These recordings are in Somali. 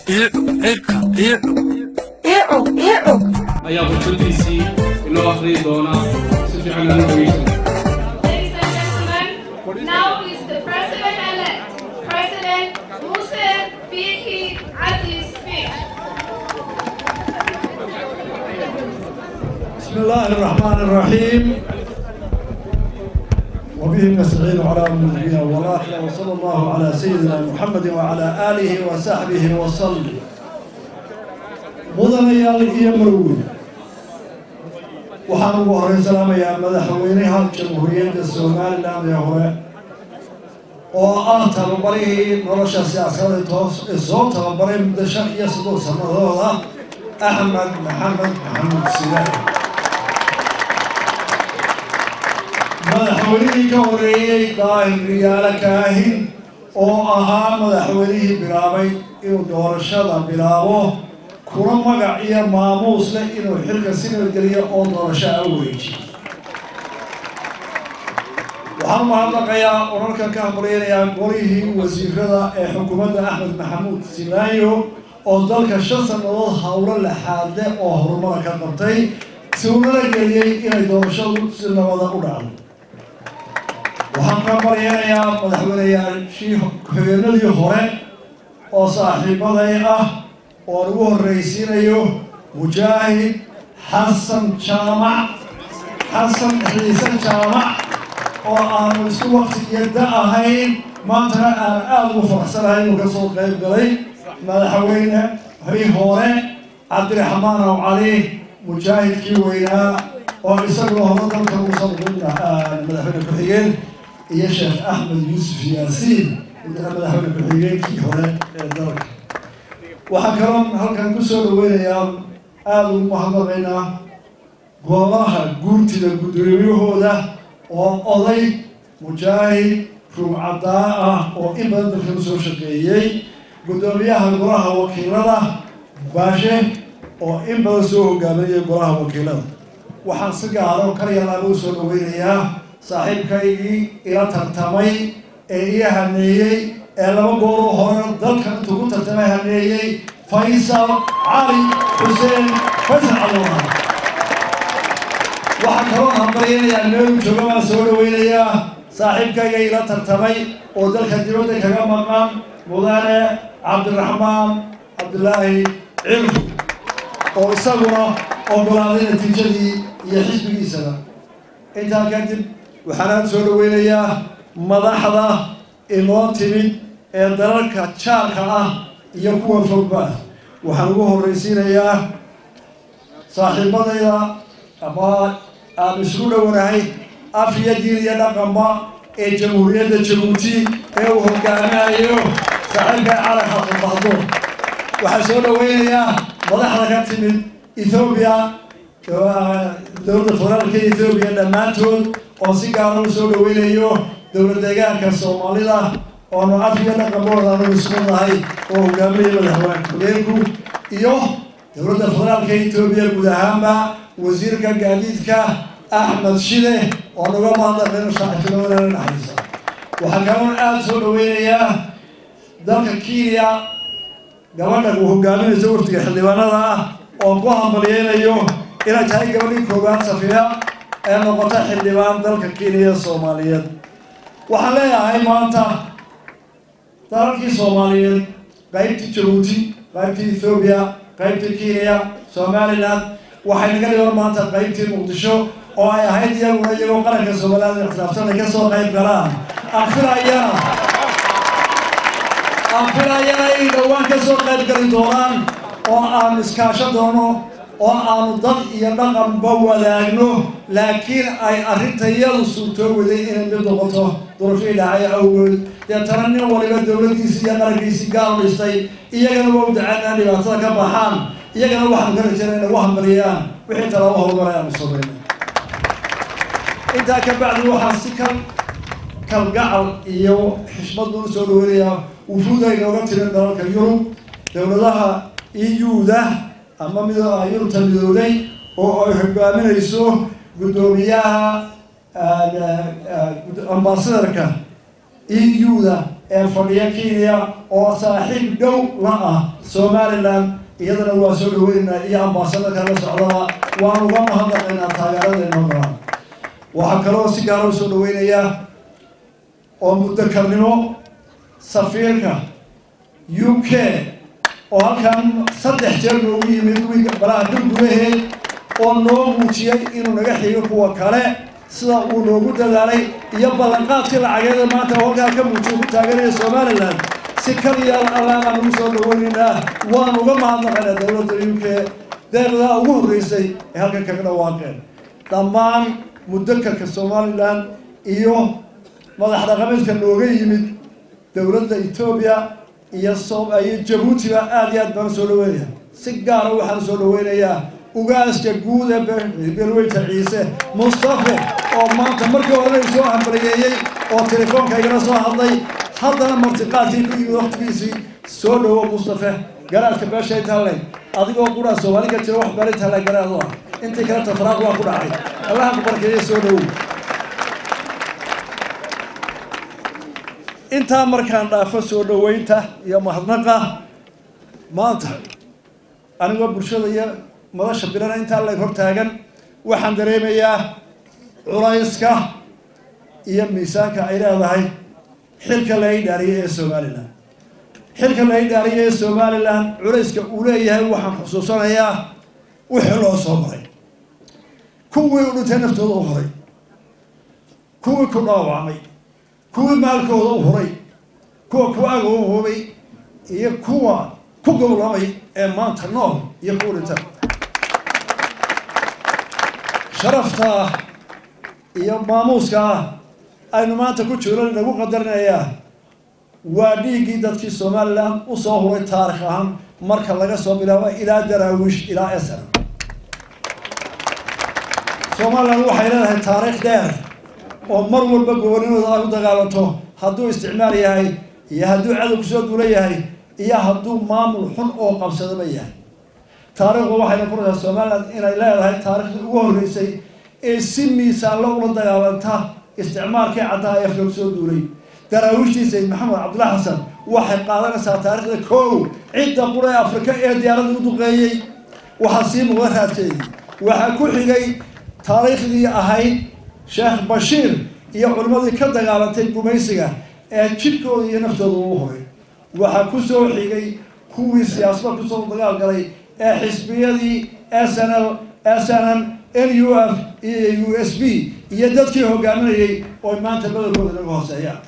ayaa khudbadiisii inoo akhriyi doona si fiican inoo dhegeysan Ladies and gentlemen, now is the President-elect, President Hussein Biki Aziz speech. بسم الله الرحمن الرحيم وبه نستعين على امر الدنيا والاخره وصلى الله على سيدنا محمد وعلى اله وصحبه وسلم mudanayaal iyo marweyn waxaan ugu horey salaamayaa madaxweynaha jamhuuriyadda somalilan ee hore oo ah tababarihii nolosha siyaasadeed toos ee soo tababaray muddo shan iyo soddon sanadooda axmed maxamed maxamuud silaay madaxweynihii ka horeeyey daahir riyaalo kaahin oo ahaa madaxweynihii bilaabay inuu doorashada bilaabo kuna magac iyo maamuus leh inuu xilka si nabadgeliyo oo doorasho a weejiyo waxaan umahadnaqayaa orarkan ka hambaleynayaa golihii wasiirada ee xukuumadda axmed maxamuud silaayo oo dalka shan sannadood howlo laxaadle oo horumara ka qabtay si unala geliyey inay doorashadu si nabada u dhacdo waxaan ka baryanayaa madaxweyneyaashii ku-xigeenadii hore oo saaxiibaday ah oo aan ugu horreysiinayo mujaahid xasan jaamac xasan xiise jaamac oo aanu isku wakti iyo da ahayn maantana aan aada ugu faraxsanahay inuu ka soo qayb galay madaxweyne hii hore cabdiraxmaan aw cali mujaahidkii weynaa oo isaguna hore dalka uusan madaxweyne ku-xigeen iyo sheekh axmed yuusuf yaasiin madaxweyne ku-xigeenkii hore ee dalka waxaa kaloo halkan ku soo dhaweynayaa aada ugu mahadnaqaynaa goobaha guurtida guddoomiyahooda oo oday mujaahid ruugcadaa ah oo in badan dalka usoo shaqeeyey guddoomiyaha golaha wakiilada baashe oo in badan soo hogaaminaya golaha wakiilada waxaan si gaaro karyalaaba usoo dhaweynayaa saaxiibkaygii ila tartamay ee ii haneeyey ee laba gooroo hore dalka intuu ku tartamay haneeyey faysal cali xuseen faysal calooha waxaa kaloo hambalyanayaa meelu jooga baan soo dhaweynayaa saaxiibkayga ila tartamay oo dalka dibadda kaga maqan mudane cabdiraxmaan cabdilaahi cilfu oo isaguna ogolaaday natiijadii iyo xisbigiisaba intaa kadib waxaanaan soo dhaweynayaa madaxda inoo timid ee dalalka jaalka ah iyo kuwa fogba ah waxaan ugu horreysiinayaa saaxiibadayda ama aan isugu dhowanahay af iyo diin iyo dhaqanba ee jamhuuriyadda jabuuti ee uu hogaaminayo saaxiibka calanka qubahdo waxaan soo dhaweynayaa madaxda ka timid ethoobiya dowladda federaalka ethoobiya dhammaantood oo si gaara u soo dhaweynayo dowlad deegaanka soomaalida oonu af iyo dhaqanbooda anu isku nahay oo hogaaminaya madaxweyne ku-xigeenku iyo dowladda federaalka etoobiya guud ahaanba wasiirka gaadiidka axmed shide oo naga mahadnaqayno saaxiibtinimada dhexaysa waxaa kaloon aada soo dhaweynayaa dalka kenya gabadha uu hogaaminayso waftiga xildhibaanada ah oon ku hambalyeynayo inay tahay gabadhii koowaad safiya ee noqota xildhibaan dalka kenya soomaaliyeed waxaan leeyahay maanta dalalkii soomaaliyeed qaybtii jabuuti qaybtii ethoobiya qaybtii kenya somalilan waxay naga dhiban maanta qaybtii muqdisho oo ay ahayd iyaguna iyagoo qaranka somaliland ixtiraafsan ay kasoo qayb galaan aan filayana aan filayana ay dhowaan kasoo qayb gali doonaan oo aan iskaasho doono oo aanu dad iyo dhaqanba wadaagno laakiin ay arrintayadu suurtoo waday inay mid noqoto durufii dhacay awgood deetana nin waliba dowladdiisi iyo qarankiisii gaal dhistay iyagana waa u dacaan dhibaatada ka baxaan iyagana waxaanu ka rajayna inay u hambaliyaan wixii talaabo horumaray aanu samayna intaa ka bacdi waxaan si kal kalgacal iyo xishmad buu usoo dhaweynayaa wufuuda inooga tirin dalalka yurub dowladaha eu-da ama mid yurubta midooday oo ay hogaaminayso guddoomiyaha ambasadarka eu-da ee fadhiya kenya oo saaxiib dhow la ah somalilan iyadana waa soo dhaweynaynaa iyo ambaasadaka la socdaba waan uga mahadnaqaynaa taageerada inoo galaan waxaa kaloo si gaara usoo dhaweynayaa oo muddo karnimo safiirka u k oo halkan saddex jeer noogu yimid wiiga balaha dul gudaheed oo noo muujiyey inuu naga xigo kuwa kale sida uu noogu dadaalay iyo ballanqaadkii lacageeda maanta oo halkaa ka muujiyo ku taaganaya somalilan si kaliya allaabaan ugu soo dhaweynaynaa waan uga mahadnaqaynaa dowladda u k deeqdaa ugu horreysay ee halkan kaga dhawaaqeen dhammaan mudakarka somalilan iyo madax dhaqameedka nooga yimid dowladda etoobiya iyo iyo jabuutiba aada iyo aad baan soo dhaweynaya si gaara waxaan soo dhaweynayaa ugaaska guud ee beelweyta ciise mustafe oo maanta markii horena soo hambaliyeeyey oo telefoonka igala soo hadlay haddana martiqaadkii ku yimid waktigiisii soo dhawo mustafe garaadka beeshay talle adigoo quraa soomaali ka jira wax beelay talle garaad u ah intii kale tafraaq waa ku dhacay allaha ku barkeeya soo dhawow intaa markaan dhaafo soo dhaweynta iyo mahadnaqa maanta anigoo bulshada iyo madasha bilana intaa lag hor taagan waxaan dareemayaa culayska iyo miisaanka ay leedahay xilka la idhaariyay ee somalilan xilka la idhaariyay ee somalilan culayska uu leeyahay waxaan xusuusanayaa wixii loo soo maray kuwii u dhintay naftooda u horay kuwii ku dhaawacmay kuwii maalkooda u huray kuwa ku agoobay iyo kuwa ku gowlamay ee maanta nool iyo kuwa dhinta sharafta iyo maamuuska aynu maanta ku jirno inagu qadarinayaa waa dhiiggii dadkii somalilan usoo huray taarikh ahaan marka laga soo bilaabo ilaa daraawiish ilaa esr somalilan waxay leedahay taariikh dheer oo mar walba gobolnimooda ay u dagaalanto hadduu isticmaal yahay iyo hadduu cadow kusoo duula yahay iyo hadduu maamul xun oo qabsadaba yahay taariikhdu waxayna kuraysaa somalilan inay leedahay taariikhdii ugu horreysay ee si miisaanlo ula dagaalanta isticmaalkii caddaha ee afka kusoo duulay daraawiishtii sayid maxamed cabdullahi xasan waxay qaadanaysaa taariikhda kow cidda qura ee afrika ee diyaaradda u duqeeyey waxaa sii muuqda raadkeedii waxaa ku xigay taariikhdii ahayd sheekh bashiir iyo culimmadii ka dagaalantay gumaysiga ee jidhkooda iyo naftooda ugu horay waxaa ku soo xigay kuwii siyaasada kusoo dagaal galay ee xisbiyadii s n l s n m n u f iyo u s b iyo dadkii hogaaminayay oo maanta badalkooda naga hooseeyaan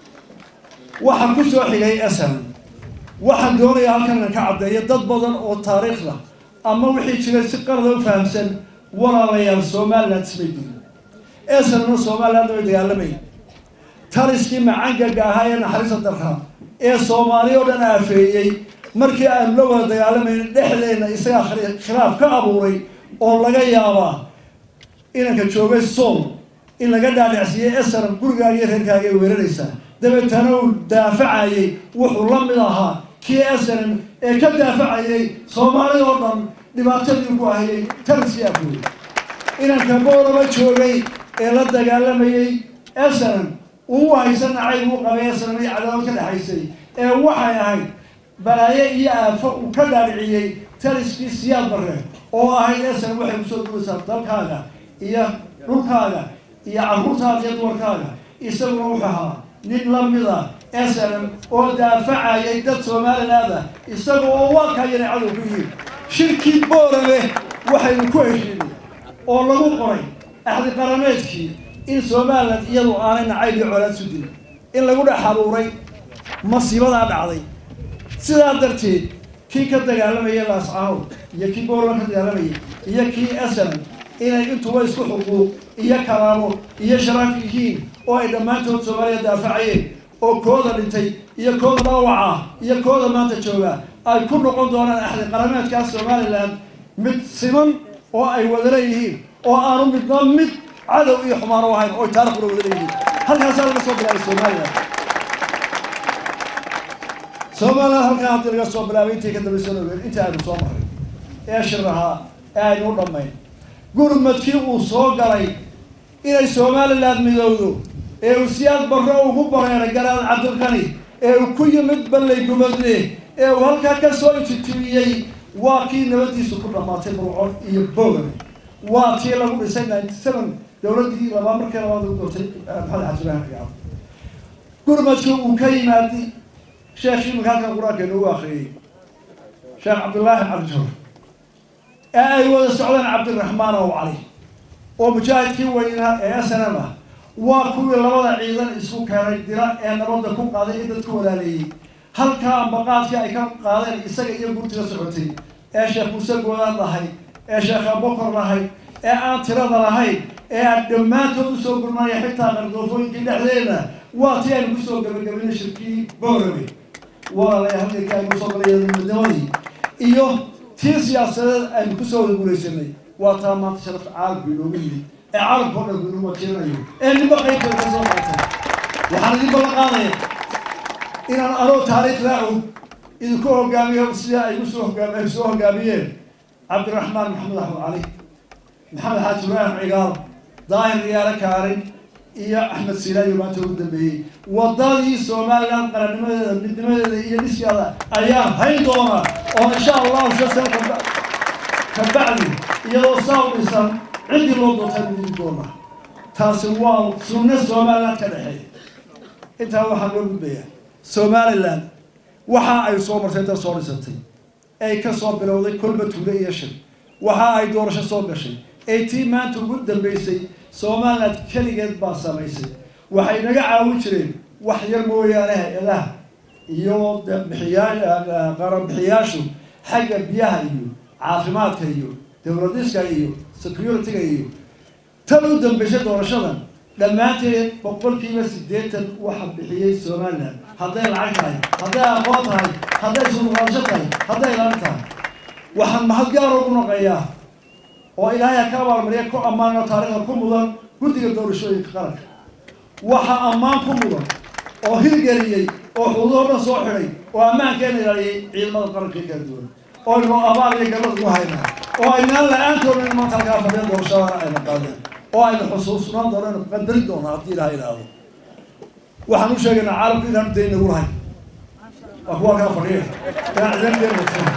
waxaa ku soo xigay s n m waxaan doonayaa halkan inan ka caddeeyo dad badan oo taariikhda ama wixii jiray si qarada u fahamsan walaalayaal somaliland ismay diin esanna somaliland way dagaalamay taliskii macangaga ahaa ee naxariista darra ee soomaali oo dhan aafeeyey markii aanu la wada dagaalamayna dhexdeena isagaa khilaaf ka abuuray oo laga yaabaa inanka joogay sool in laga dhaadhacsiiyey esaram gurigaaga iyo reerkaaga ay weeraraysaa dabeetana uu daafacayay wuxuu la mid ahaa kii esaram ee ka daafacayay soomaali oo dhan dhibaatadii ku ahayay taliskii afooyey inanka boolaba joogay ee la dagaalamayey esaram uu haysan nacayb uu qabay esaram iyo cadaawad ka dhexaysay ee waxay ahayd balaaye iyo aafo uu ka dhaadhiciyey taliskii siyaad barre oo ahayd esaram waxay kusoo dulaysaa dalkaaga iyo dhulkaaga iyo carruurtaada iyo dumarkaaga isaguna wuxuu ahaa nin lamida esaram oo daafacayay dad somalilaada isaga oo waakayana cadow ku yihiin shirkii boorame waxaynu ku heshiinay oo lagu qoray axdi qarameedkii in somaliland iyadu aanay nacayb iyo colaad su dilin in lagu dhex abuuray masiibadaa dhacday sidaa darteed kii ka dagaalamayay laascaanood iyo kii boorama ka dagaalamayay iyo kii esan inay intuba isku xuquuq iyo kalaamo iyo sharaaf yihiin oo ay dhammaantood soomaaliya daafacayeen oo kooda dhintay iyo kooda dhaawaca iyo kooda maanta jooga ay ku noqon doonaan axdi qarameedkaas somaliland mid siman oo ay wada leeyihiin oo aanu midna mid cadow iyo xumaano ahayn oo taarikhuna wada leeyihiin halkaasaa laga soo bilaabay somaliland somaliland halkaa haddii laga soo bilaabay intii ka dambaysa ogeed intii aynu soo maray ee shir ahaa ee aynu u dhammayn gurmadkii uu soo galay inay somaliland midowdo ee uu siyaad barro ugu bareeray garaad cabdilkani ee uu ku yimid ballay gubadle ee uu halkaa ka soo intitibiyey waa kii nabadiisu ku dhammaatay burcon iyo bogan waa tii lagu dhisay ninety seven dowladdii labaa markii labaad lagu doortay maxamed xajilaan cigaal gurmadka uu ka yimaadi sheekh imika halkan qur-aanka inoogu akriyey sheekh cabdullaahi cabdijur ee ay wada socdeen cabdiraxmaan ow cali oo mujaahidkii weynaa ee snm ah waa kuwii labada ciidan isku keenay dira ee nabadda ku qaaday ee dadku walaaleeyey halkaa ambaqaadkii ay ka qaadeen isaga iyo gurtiga socotay ee sheekh muuse goodaad lahayd ee sheekh abokor lahayd ee aan tirada lahayn ee aan dhammaantood usoo gurnaya xitaa qardoofooyinkii dhexdeeda waa tii aynu kusoo gabagabaynay shirkii boorame walaalaya halkii aynu soo galay midnimadii iyo tii siyaasadeed aynu kusoo wada guulaysanay waa taa maanta sharafta caalamku inoogu yimid ee caalamka o dhan ku inuu wakiilanayo ee ninba qaybteeda ka soo qaatay waxaan idin ballan qaadaya inaan anoo taariikh raacu idinku hogaamiyo sida ay usoo hogaam ay soo hogaamiyeen cabdiraxmaan maxamed axmed cali maxamed xaaji ibraahim cigaal daahir riyaale kaarin iyo axmed siilaayo maanta ugu dambeeyey wadadii somaliland qarannimadeeda midnimadeeda iyo dhiskeeda ayaan hayn doona oo insha allahu shan sano kaba kabacdi iyadoo saa u dhisan ciddii loo doortay udigi doona taasi waa sunno somaliland ka dhexeeya intaa waxaa loo gudbayaa somaliland waxa ay soo martay dad soo dhisatay ay ka soo bilowday kolba tuule iyo shir waxa ay doorasho soo gashay ay tii maanta ugu dambeysay somaliland keligeed baa samaysay waxay naga caawin jireen wax yar mooyaane hay-adaha iyo bixiyaa qaranbixiyaashu xagga biyaha iyo caafimaadka iyo dowladiska iyo security-ga iyo tan u dambeysay doorashadan dhammaanteed boqolkiiba siddeetan waxa bixiyey somaliland hadday lacag tahay hadday aqoon tahay hadday suuqaasho tahay hadday ilaan tahay waxaan mahad gaar ugu noqeeyaa oo ilaahay ha ka abaalmariya ku ammaano taariikhda ku mudan guddiga doorashooyinka qaranka waxa ammaan ku mudan oo hirgeliyey oo xuduudoo dhan soo xidhay oo ammaankeena ilaaliyey ciidamada qaranka kala duwan oo inu abaal iyo gabad ugu haynaa oo aynaan la-aantoona in maanta halkaa fadhiyan doorashadana ayna qaadeen oo aynu xusuusnaan doono aynu qadari doono haddii ilaha idhaahdo waxaan u sheegaynaa caalamku inaanu dayn nagu lahayn waa kuwa halkaa fadhiya inaan cidan deen watin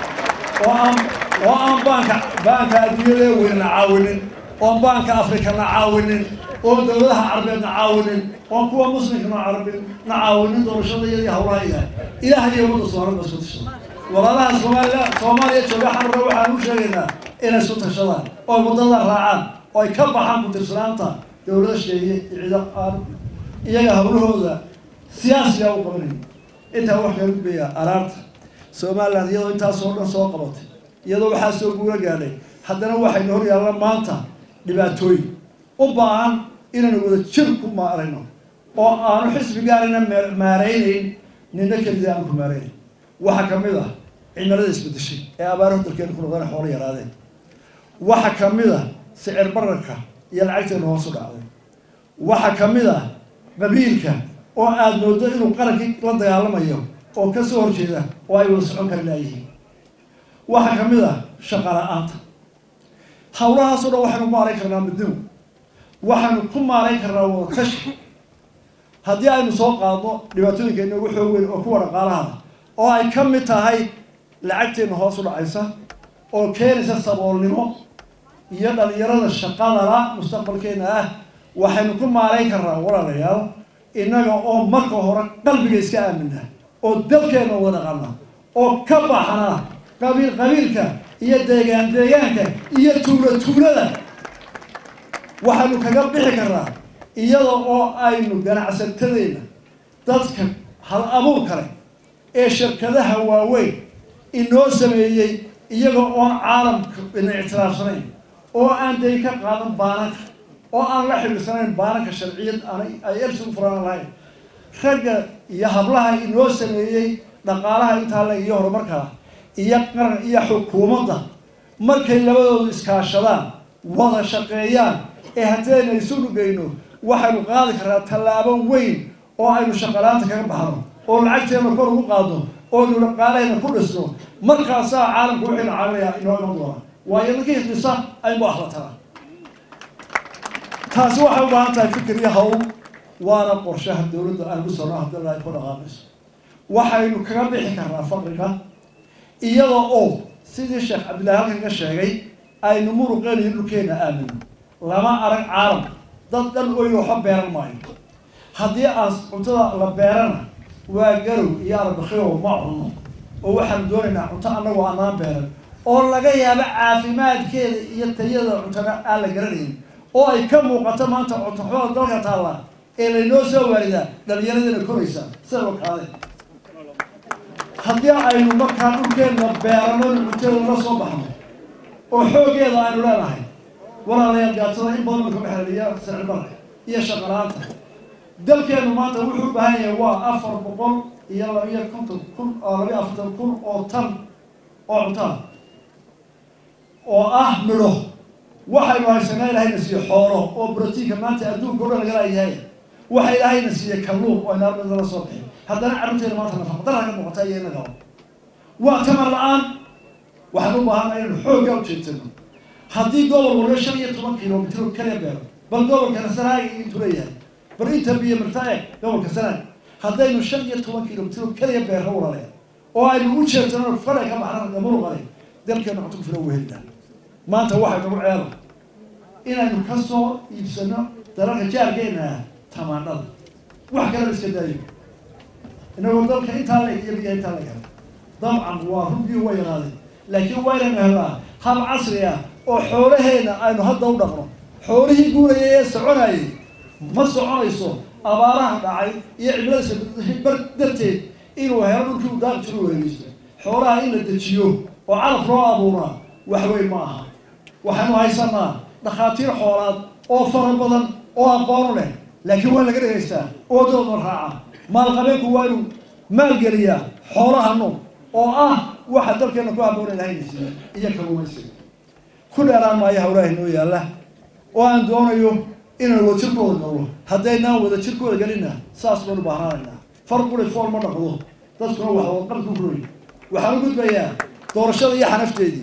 oo aan oo aan baanka baanka adduunyada weynana caawinin oon baanka afrikana caawinin oon dowladaha carabeedna caawinin oon kuwa muslimkana carabin na caawinin doorashada iyadii hawlaha ilaah ilaah iyo ummadda soomaalida isku tashada walaalaha soomaaliya soomaaliya jooga xarra waxaan u sheegaynaa inay isku tashadaan oo muddada raacaan oo ay ka baxaan ku-tirsanaanta dowlada sheeye ciido aan iyaga hawlahooda siyaasiga u qabanayn intaa wax kaga gudbayaa araarta somaliland iyadoo intaasoo dhan soo qabatay iyadoo waxaa soo guula gaadhay haddana waxaynu hor yaalla maanta dhibaatooyin u baahan inaynu wada jir ku maarayno oo aanu xisbi gaarina maaraynayn nina kelida aan ku maaraynayn waxaa kamid ah cimilada isbedeshay ee abaaraha dalkeena ku noqdana xoolo yaraadeen waxaa kamid ah sicir bararka iyo lacagteena hoos u dhacday waxaa kamid ah qabiilka oo aada moodo inuu qarankii la dagaalamayo oo kasoo horjeeda oo ay wada socon kari laayihiin waxaa kamid ah shaqa la-aanta hawlahaasoo dhan waxaynu ku maarayn karnaa midnimo waxaynu ku maarayn karnaa wada tashi haddii aynu soo qaadno dhibaatooyinka inoogu xoog weyn oo kuwa dhaqaalaha oo ay ka mid tahay lacagteena hoos u dhacaysa oo keenaysa saboolnimo iyo dhalinyarada shaqadala mustaqbalkeena ah waxaynu ku maarayn karnaa walaalayaal innaga oo marka hore qalbiga iska aamina oo dalkeena wada dhaqana oo ka baxna qabiil qabiilka iyo deegaan deegaanka iyo tuulo tuulada waxaynu kaga bixi karnaa iyada oo aynu ganacsatadeenna dadka hal abuur kale ee shirkadaha waaweyn inoo sameeyey iyaga oon caalamka ina ictiraafsanayn oo aan day ka qaadan baananka oo aan la xidhiirsanayn baananka sharciyad aanay ay ersi u furaan lahayn ragga iyo hablaha inoo sameeyey dhaqaalaha intaa le iyo horumarkaa iyo qaran iyo xukuumadda markay labadoodu iskaashadaan wada shaqeeyaan ee haddayna isu dhugayno waxaynu qaadi karnaa tallaabo weyn oo aynu shaqalaanta kaga baxno oo lacagteena kor ugu qaadno oo aynu dhaqaalahayna ku dhisno markaasaa caalamku wixiina caawinaya inoo iman doona waayo ninkii dhisa aynu ahlataa taasi waxay u baahan tahay fikir iyo hawl waana qorshaha dowladda aan ku socno haddii la ku dhaqaaqayso waxaynu kaga bixi karnaa faqriga iyada oo sidii sheekh cabdillahi halkan ka sheegay aynu muruqeen iyo dhulkeena aamino lama arag caalam dad dhan oy waxba beeran maayo haddii aan cuntada la beerana waa garow iyo arbakhiyo ma cunno oo waxaanu doonaynaa cunto annagoo anaan beeran oo laga yaabo caafimaadkeeda iyo tayada cuntada aan la garanayn oo ay ka muuqato maanta cuntoxumada dalka taalla ee laynoo soo waaridaa dhalinyaradana koraysa sida oo kaade haddii aynu markaa dhulkeenna beeranona cuntada la soo baxno oo xooggeeda aynu leenahay walaalayaal gaatada in badan kama xelaliya sicirbarka iyo shaqalaanta dalkeenu maanta wuxuu u baahan yahay waa afar boqol iyo labiyo konton kun oo labiyo afartan kun oo tan oo cuntaa oo ah midho waxaynu haysanaa ilaahayna siiye xoolo oo brotiinka maanta adduunka o dhan laga laayahay waxa ilaahayna siiye kalluun oo inaarmada la soo bixi haddana carruurteena maanta nafaqadara ka muuqata iyo inaga waa tamar la-aan waxaan u baahana inaynu xooggaa ujeedsano haddii gobol walba shan iyo toban kilomitr kaliya beero bal gobolkana sanaag intuu leeyahay bal inta biyo marta eeg gobolka sanaag haddaynu shan iyo toban kilomitr kaliya beero walale oo aynu u jeedsano fadha ka baxna gamuruqale dalkeena cunto ku filan ugu helina maanta waxay nagu ceeba inaynu ka soo iibsano dalalka jaarkeena tamaanada wax kalena iska daayo inagoo dalka intaa la iyo biya intaa la gala dabcan waa runbii wa yaraaday laakiin waa inaynu helnaa hab casri ah oo xoolaheena aynu hadda u dhaqno xoolihii guurayay ee soconayay ma soconayso abaaraha dhacay iyo cimiladiisa bar darteed inuu helo dhulkii u daaqi jiro weeleysto xoolaha in la dejiyo oo calaf loo abuuraa wax weyn ma aha waxaynu haysanaa dhakhaatiir xoolaad oo fara badan oo aqoon leh laakiin waa laga dhegaystaa oo dooda raaca maalqabeenku waa inuu maalgeliyaa xoolaha nool oo ah waxa dalkeena ku haboona ilahaynaysiiya iyo kaluumaysiga ku dheeraan maayo hawlaha inoo yaalla oo aan doonayo inaan wadajirkooda noolo haddaynaan wadajirkooda gelina saas baynu baahnaanaynaa far quri fool ma dhaqdo dadkuna wax wadqabku kuroy waxaan u gudbayaa doorashada iyo xanafteedii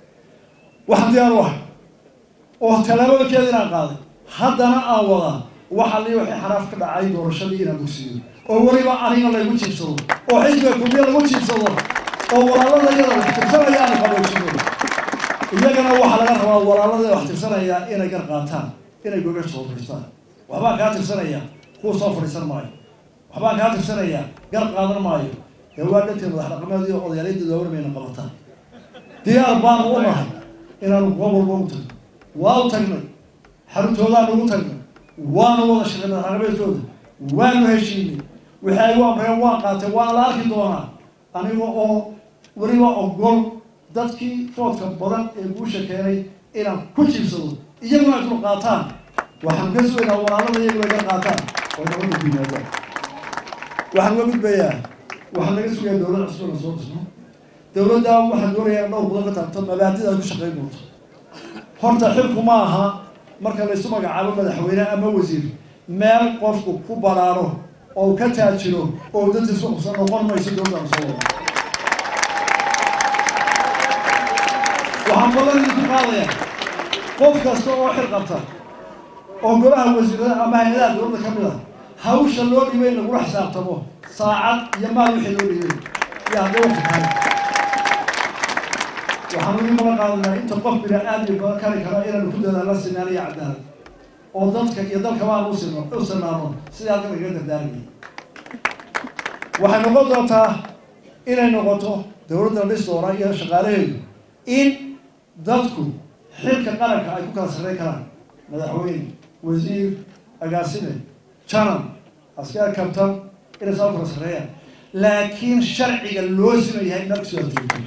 waxaan diyaar u ahay oo tallaabooyinkeeda inaan qaaday haddana aan wadaa waxa li waxay xanaaf ka dhacay doorashadii inaan dugsiyo oo weliba aniga laygu jiibsado oo xisbiga kulmiya lagu jiibsado oo walaalada iyada wax tirsanaya aanu qaboojino iyagana waxaa laga rabaa walaalada wax tirsanaya inay gar qaataan inay gogasha soo fadhiistaan waxbaan kaa tirsanaya kuwa soo fadhiisan maayo waxbaan kaa tirsanaya gar qaadan maayo dee waa dhanteed madax dhaqameed iyo odayaalayda doowarmayna qabataan diyaar baanu u nahay inaanu goob walba ugu tagno waa u tagnay xaruntoodaan ugu tagnay waanu wada shaqeynay madaxdhaqameedkooda waanu heshiinay wixii ay u amreen waan qaatay waa la arki doonaa aniga oo weliba ogol dadkii foodka badan ee guusha keenay inaan ku jiibsado iyaguna ay dul qaataan waxaan ka sugaynaa walaalada iyaguna ka qaataan oo nabada ku yimaadaan waxaan uga gudbayaa waxaan laga sugayaa dowlad cusub na soo dhisno dowladda waxaan doonayaa dhowr badan ka taabto mabaadida ay ku shaqayn doonto horta xilku ma aha marka laysu magacaabo madaxweyne ama wasiir meel qofku ku baraaro oo ka taajiro oo dadkiisu qabsan noqon mayso dowladda soo wada waxaan badan idinku qaadaya qof kasta oo xil qabta oo golaha wasiirada ama hay-adaha dowladda ka mid a hawsha loo dhibay in lagula xisaabtamo saacad iyo maal wixii loo dhibay iyo hadday waqti tahay waxaan ugu balan qaadanaa inta qof bini aadmi badan kari kara inaanu ku dadaalno sinaan iyo cadaalad oo dadka iyo dalkaba aan usino u sinaano sidii halkan lagaga dardaarmay waxay noqon doontaa inay noqoto dowladda dhis doona iyo shaqaalaheedu in dadku xilka qaranka ay ku kala sarreyn karaan madaxweyne wasiir agaasime janan askar kabtan inay saa kala sarreeyaan laakiin sharciga loo sima yahay nafsi horteeda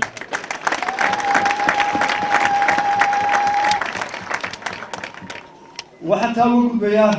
waxaan taa uga gudbayaa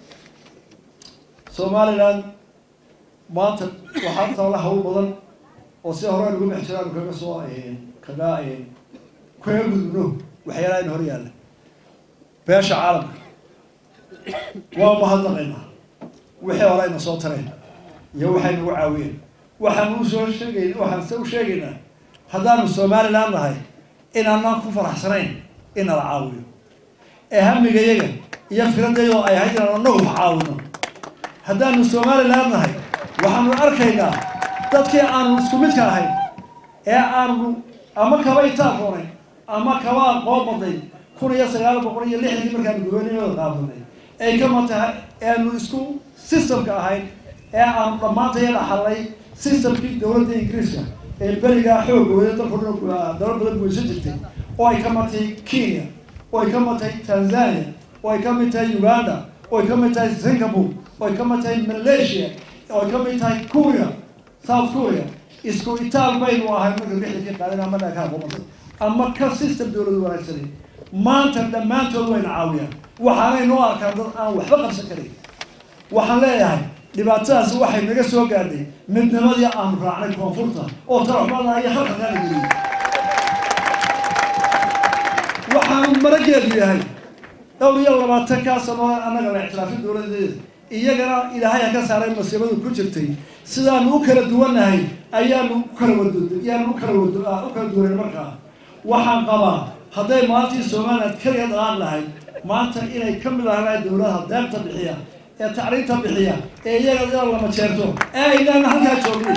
somaliland maanta waxaa taala hawl badan oo si hore aynu uga bex jiraanu kaga soo kaga kaga gudubno waxyaalaha in hor yaalla beesha caalamka waa mahadnaqaynaa wixii hore ayna soo tareen iyo waxay nagu caawiyeen waxaan u soo sheegay waxaan se u sheegaynaa haddaanu somaliland nahay inaanaan ku faraxsanayn in nala caawiyo ee hamigayaga iyo firadayadoo ay ahayd inaan anagu wax caawino haddaanu somaliland nahay waxaanu arkaynaa dadkii aanu isku midka ahayn ee aanu ama kaba itaakoonay ama kaba aqoon badnay kun iyo sagaal boqol iyo lixdankii markaanu gobanimada qaadanay ay kama tahay eanu isku systemka ahayn ee aanu dhammaantaya dhaxalnay systemkii dowladda ingiriiska ee berigaa xooga wada dalka dhan dalal badan guysan jirtay oo ay ka mid tahay kenya oo ay ka mid tahay tanzania oo ay ka mid tahay uganda oo ay ka mid tahay singapore oo ay ka mid tahay malaysia oo ay ka mid tahay korea south korea isku itaal baynu ahay marka lixdankii qaadan ama dhakaa qomatay ama ka system dowladu wanaagsanay maanta dhammaantood wayna caawiyaan waxaanay noo arkaan dad aan waxba qabsan karin waxaan leeyahay dhibaatadaasi waxay naga soo gaadhay midnimadii aanu raacnay koonfurta oo taraxmada iyo halkankaana geliyay waxaanu marageedu yahay dhowr iyo labaatan kaa sano annaga la ictiraafin dowladeeda iyagana ilaahay ha ka saaray masiibadu ku jirtay sidaanu u kala duwannahay ayaanu u kala wad ayaanu u kala wad u kala duwanay markaa waxaan qabaa hadday maalintii somaliland keliya dhaqaaq lahayd maanta inay ka mid ahaan dowladaha deebta bixiya ee tacriinta bixiya ee iyaga ina lama jeerto ee aynaan halkaa joogin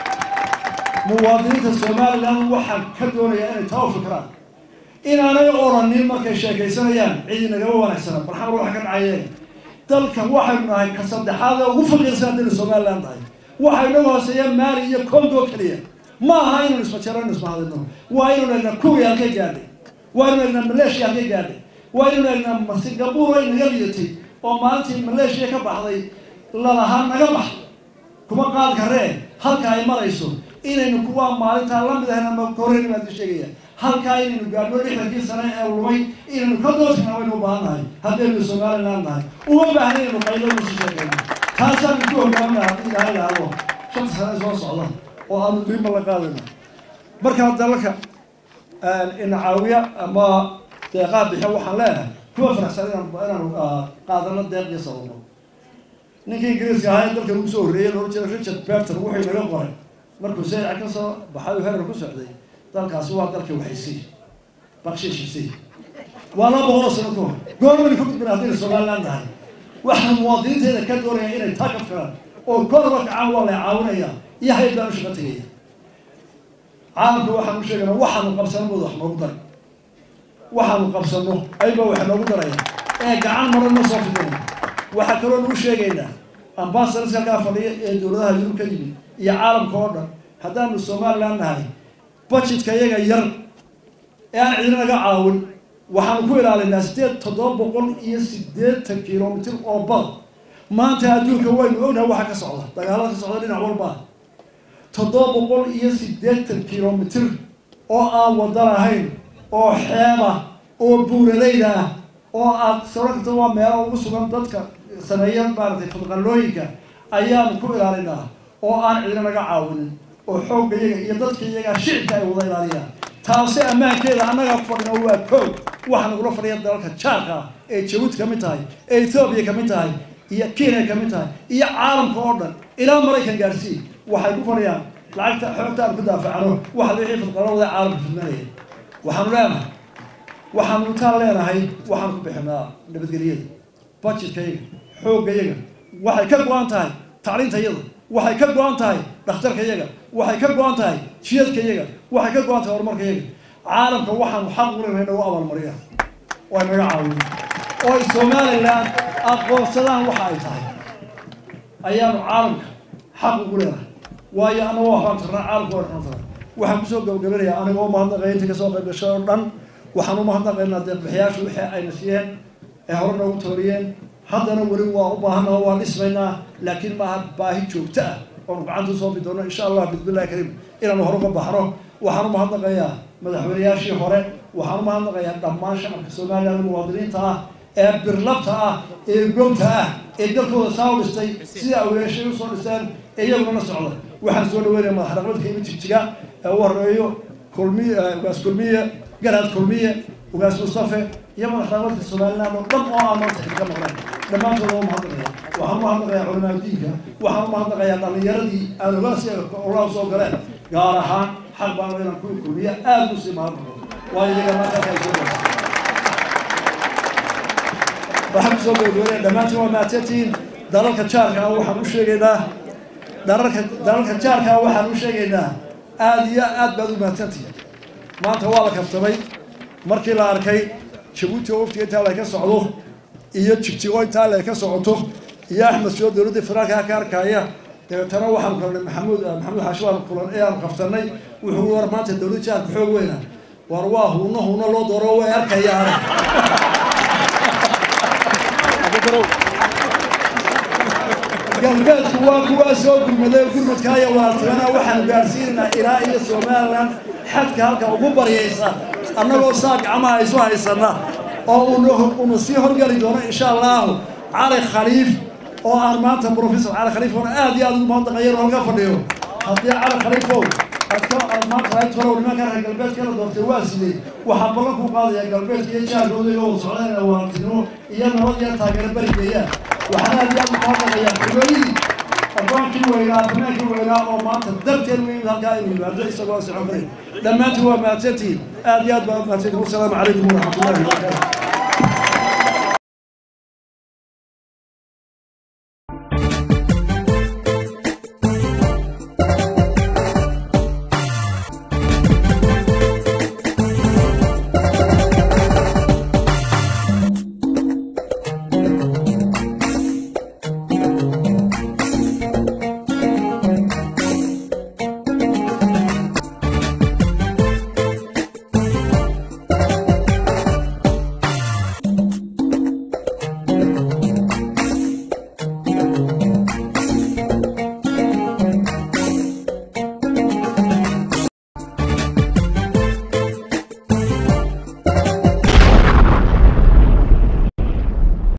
muwaadiniinta somaliland waxaan ka doonayaa inay taa u fikraan inaanay oranin markay sheekaysanayaan cidi nagama wanaagsana barxamar waxa ka dhacayeen dalkan waxaynu nahay ka saddexaad ee ugu faqiirsan haddaynu somaliland nahay waxaynu naga hooseeyaan maali iyo congo keliya ma aha inaynu ismajarano ismahadino waa inaynu egnaa kuwii halkay gaadhay waa inaynu egnaa malaysia halkay gaadhay waa inaynu egnaa singapore ay naga lidatay oo maalintii malaysia ka baxday lalahaa naga bax kuma qaad karee halka ay marayso inaynu kuwaa maalintaa lamid ahayn ama koreyni baan ka sheegaya halkaa inaynu gaadhno lixdankii sane ee lumay inaynu ka doodkana waynu u baahan nahay haddaynu somaliland nahay uma baahna inaynu qaylo isu sheekayno taasaanu ku hogaaminaha haddii ilahay idhaahdo shanta sane soo socda oo aanu diinba la qaadayno markaa dalalka ina caawiya ama deeqaa bixiya waxaan leeyahay kuwa faraxsan inaan inaanu qaadano deeq iyo sababo ninkii ingiriiska ahaa ee dalkan ugu soo horreeyay loola jeeda richard berton wuxuu inaga qoray markuu sayca ka soo baxay oo herer ku socday dalkaasi waa dalkii waxaysii bakshiishisi waa laba boqol oo sano ka hor goormaynu ka gudbina haddaynu somaliland nahay waxaan muwaadiniinteeda ka doonaya inay taa ka filaan oo korba kacaan waa la caawinaya iyo hayb baan u shaqo tegaya caalamka waxaan u sheegana waxaanu qabsano mooda wax noogu daray waxaanu qabsano ayba wax noogu daraya ee gacan maran ma soo fidina waxaa kaloo nagu sheegaynaa ambasadorska halkaa fadhiya ee dowladaha yurub ka yimid iyo caalamka oo dhan haddaanu somaliland nahay budgetka iyaga yar ee aan cidina naga caawin waxaanu ku ilaalinaa sideed toddoba boqol iyo siddeetan kilomitr oo bad maanta adduunka waynu ognahay waxa ka socda dagaalada ka socda dhinac walba toddoba boqol iyo siddeetan kilomitr oo aan wada lahayn oo xeeba oo buuralayda ah oo aad saro karta waa meelo ugu sugan dadka sameeya maaragtay fadqallooyinka ayaanu ku ilaalinaa oo aan cidina naga caawinin oo xoogga iyaga iyo dadka iyaga shicibka ay wada ilaaliyaan taasi ammaankeeda annaga ku fadhino waa koog waxaa nagula fadhiya dalalka jaarka ah ee jabuuti ka mid tahay ee ethoobiya ka mid tahay iyo kenya ka mid tahay iyo caalamka oo dhan ilaa maraykan gaarsii waxay ku fadhiyaan lacagta xoogta aan ku daafacano waxa wixii fadqalawada caalamka fidmanaya waxaanu leenahay waxaanu intaan leenahay waxaanu ku bixinaa nabadgelyada budgetka-yaga xoogga-yaga waxay ka go-an tahay tacliinta-yada waxay ka go-an tahay dhakhtarka-yaga waxay ka go-an tahay jiyadka-yaga waxay ka go-an tahay horumarka-yaga caalamka waxaanu xaq ulenahay nagu abaalmariya oo ay naga caawiyo oo ay somaliland aqoonsadaan waxa ay tahay ayaanu caalamka xaq ugu leenahay waayo anagoo waxbaan tarnaa caalamka waa xun tahay waxaan kusoo gabagabanayaa anigoo mahadnaqaya inta kasoo qayb gashay oo dhan waxaan u mahadnaqaynaa deeqbixiyaashu wixii ayna siiyeen ee hore noogu tooriyeen haddana weli waa u baahannaha waa dhismaynaa laakiin maaha baahi joogto ah oonu gacanta usoo bi doono insha allah bismillahi kariim inaanu hore uga baxno waxaan u mahadnaqayaa madaxweynayaashii hore waxaan u mahadnaqayaa dhammaan shacabka somaliland muwaadiniinta ah ee birlabta ah ee gobta ah ee dalkooda saa u dhistay sida awleeshay usoo dhisteen ee iyaguna la socda waxaan soo dhaweynaya madax dhaqmadka imi jigjiga ee u horeeyo kulmiye ugaas kulmiye garaad kulmiye ugaas mustafe iyo madax dhaqmadka somaliland oo dhan oo aan maanta xilka maqleen dhammaantooda waa mahadnaqaya waxaan u mahadnaqayaa culamaa diinka waxaan u mahadnaqayaa dhallinyaradii aan ogaasi olaa soo galeen gaar ahaan xaq baan inaan ku kulmiye aada u sii mahadnaqo waayo iyaga markaa ay soo gaarsa waxaan kusoo gabagabeynaya dhammaantiin waa mahadsantihiin dalalka jaarka ah waxaan u sheegaynaa dalalka dalalka jaarka ah waxaan u sheegaynaa aada iyo aad baad u mahadsantihi maanta waa la kaftamay markii la arkay jabuuti oo waftiga intaa la ka socdo iyo jigjigo intaa la ka socoto iyo axmed soo dowladda federaalka ka arkaya dabeetana waxaanu kulanay maxamuud maxamuud xaashi waanu kulan ee aanu kaftanay wuxuu war maanta dowladda jaarka xoog weyna war waa huuno huuno loo dooro way arkayaan galbeedku waa kuwaa soo gurmaday gurmadka iyo walaaltimana waxaanu gaadhsiinaynaa ilaa iyo somalilan xadka halka ugu baryaysa annagoo saa gacmaha isu haysana oo una sii horgeli doono insha allahu cali khaliif oo aan maanta professor cali khaliif oona aad iyo aad ugu mahadnaqayan oo halka fadhiyo haddii cali khaliifow adka aad maanta lahayd tolow nimanka reer galbeedkana doortay waa sidee waxaan ballan ku qaadayaa galbeedka iyo jaarkooda iga wada socdaan walaaltinimo iyo nabad iyo taageero berigeeya waxaan aad iyo aad ugu mahadnaqayaa xulolidii abaankii weynaa banaankii weynaa oo maanta darteed weyn halkaa inuu yimaado isagoo socon karin dhammaantiin waa mahadsantihiin aad iyo aad baa mahadsantihin wasalaamu calaykum waraxmatullahi wabarakaatu